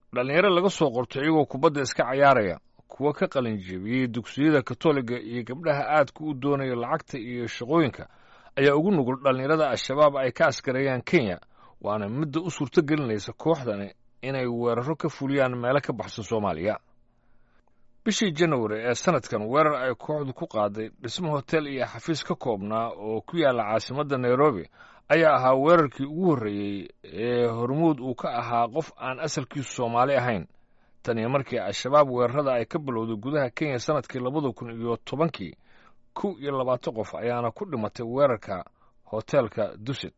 dhallinyaro laga soo qorto iyagoo kubadda iska cayaaraya kuwa ka qalinjebiyey dugsiyada katoliga iyo gabdhaha aadka u doonaya lacagta iyo shaqooyinka ayaa ugu nugul dhallinyarada al-shabaab ay ka askareeyaan kenya waana midda u suurto gelinaysa kooxdani inay weeraro ka fuliyaan meelo ka baxsan soomaaliya bishii janawari ee sanadkan weerar ay kooxdu ku qaaday dhismo hotel iyo xafiis ka koobnaa oo ku yaalla caasimadda nairobi ayaa ahaa weerarkii ugu horreeyey ee hormuud uu ka ahaa qof aan asalkiisu soomaali ahayn tan iyo markii al-shabaab weerarada ay ka bilowday gudaha kenya sannadkii labada kun iyo tobankii kow iyo labaatan qof ayaana ku dhimatay weerarka hoteelka dusit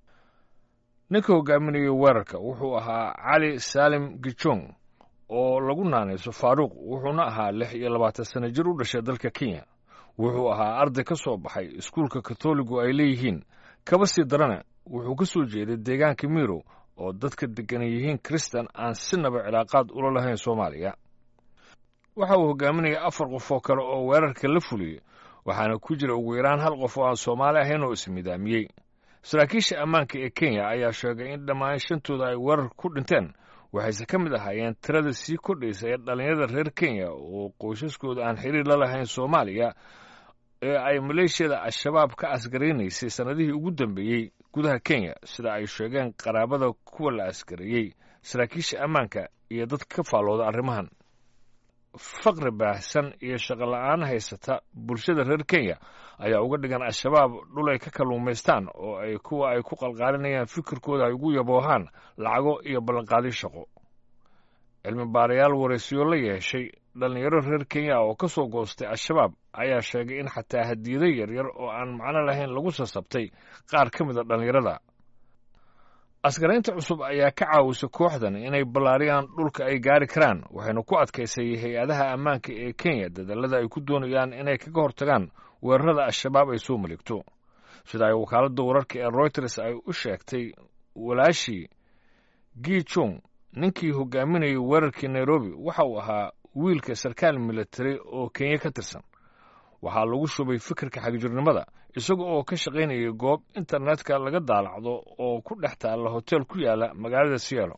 ninka hogaaminayay weerarka wuxuu ahaa cali saalim gijong oo lagu naanayso faaruuq wuxuuna ahaa lix iyo labaatan sana jir u dhashay dalka kenya wuxuu ahaa arday ka soo baxay iskuulka katoligu ay leeyihiin kaba sii darana wuxuu ka soo jeeday deegaanka mirow oo dadka deggan yihiin kristan aan sinaba cilaaqaad ula lahayn soomaaliya waxa uu hogaaminayay afar qof oo kale oo weerarka la fuliyey waxaana ku jira ugu yaraan hal qof oo aan soomaali ahayn oo ismidaamiyey saraakiisha ammaanka ee kenya ayaa sheegay in dhammaan shantooda ay weerarka ku dhinteen waxayse ka mid ahaayeen tirada sii kordhaysa ee dhallinyarada reer kenya oo qoysaskooda aan xiriir la lahayn soomaaliya ee ay maleeshiyada al-shabaab ka askaraynaysay sannadihii ugu dambeeyey gudaha kenya sida ay sheegeen qaraabada kuwa la askareeyey saraakiisha ammaanka iyo dadka ka faallooda arrimahan faqri baahsan iyo shaqola'aan haysata bulshada reer kenya ayaa uga dhigan al-shabaab dhul ay ka kalluumaystaan oo ay kuwa ay ku qalqaalinayaan fikirkooda ay ugu yaboohaan lacago iyo ballanqaadyo shaqo cilmi baarayaal waraysiyo la yeeshay dhallinyaro reer kenya oo ka soo goostay al-shabaab ayaa sheegay in xataa hadiyado yaryar oo aan macno lahayn lagu sasabtay qaar ka mid a dhallinyarada askaraynta cusub ayaa ka caawisay kooxdan inay ballaariyaan dhulka ay gaari karaan waxayna ku adkaysay hay-adaha ammaanka ee kenya dadallada ay ku doonayaan inay kaga hortagaan weerarada al-shabaab ay soo maligto sida ay wakaaladda wararka ee royters ay u sheegtay walaashii gi jung ninkii hogaaminayay weerarkii nairobi waxa uu ahaa wiilka sarkaal militari oo kenya ka tirsan waxaa lagu shubay fikirka xagjirnimada isaga oo ka shaqaynayay goob internetka laga daalacdo oo ku dhex taalla hotel ku yaala magaalada siyaalo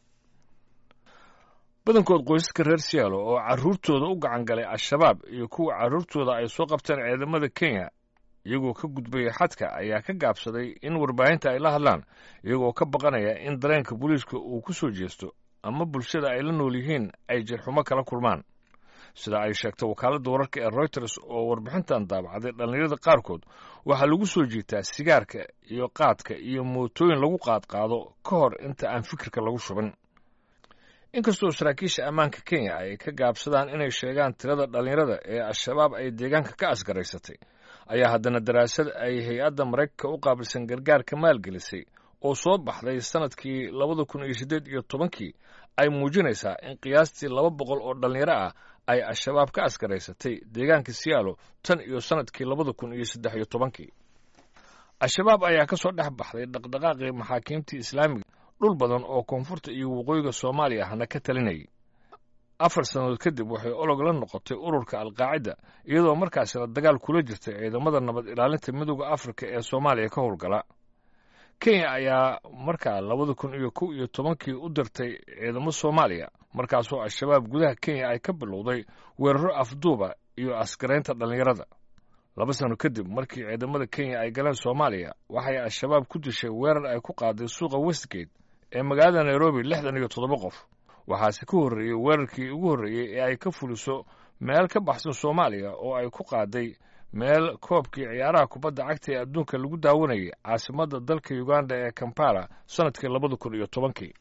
badankood qoysaska reer siyaalo oo carruurtooda u gacan galay al-shabaab iyo kuwa carruurtooda ay soo qabteen ciidamada kenya iyagoo ka gudbaya xadka ayaa ka gaabsaday in warbaahinta ay la hadlaan iyagoo ka baqanaya in dareenka booliiska uu ku soo jeesto ama bulshada ay la nool yihiin ay jirxumo kala kulmaan sida ay sheegtay wakaaladda wararka ee royters oo warbixintan daabacday dhallinyarada qaarkood waxaa lagu soo jiitaa sigaarka iyo qaadka iyo mootooyin lagu qaadqaado ka hor inta aan fikirka lagu shubin inkastoo saraakiisha ammaanka kenya ay ka gaabsadaan inay sheegaan tirada dhallinyarada ee al-shabaab ay deegaanka ka asgaraysatay ayaa haddana daraasad ay hay-adda maraykanka u qaabilsan gargaarka maalgelisay oo soo baxday sannadkii labada kun iyo siddeed iyo tobankii ay muujinaysaa in qiyaastii laba boqol oo dhallinyaro ah ay al-shabaab ka askaraysatay deegaanka siyaalo tan iyo sannadkii labada kun iyo saddex iyo tobankii al-shabaab ayaa ka soo dhex baxday dhaqdhaqaaqii maxaakiimtii islaamiga dhul badan oo koonfurta iyo waqooyiga soomaaliya ahna ka talinayay afar sannadood kadib waxay olog la noqotay ururka alqaacida iyadoo markaasina dagaal kula jirtay ciidamada nabad ilaalinta midooda afrika ee soomaaliya ka howlgala kenya ayaa markaa labada kun iyo kow iyo tobankii u dirtay ciidamo soomaaliya markaasoo al-shabaab gudaha kenya ay ka bilowday weeraro afduuba iyo askaraynta dhallinyarada laba sano kadib markii ciidamada kenya ay galeen soomaaliya waxay al-shabaab ku dishay weerar ay ku qaaday suuqa westgate ee magaalada nairobi lixdan iyo toddoba qof waxaase ka horreeyey weerarkii ugu horreeyey ee ay ka fuliso meel ka baxsan soomaaliya oo ay ku qaaday meel koobkii ciyaaraha kubadda cagta ee adduunka lagu daawanayay caasimadda dalka uganda ee kampala sannadkii labada kun iyo tobankii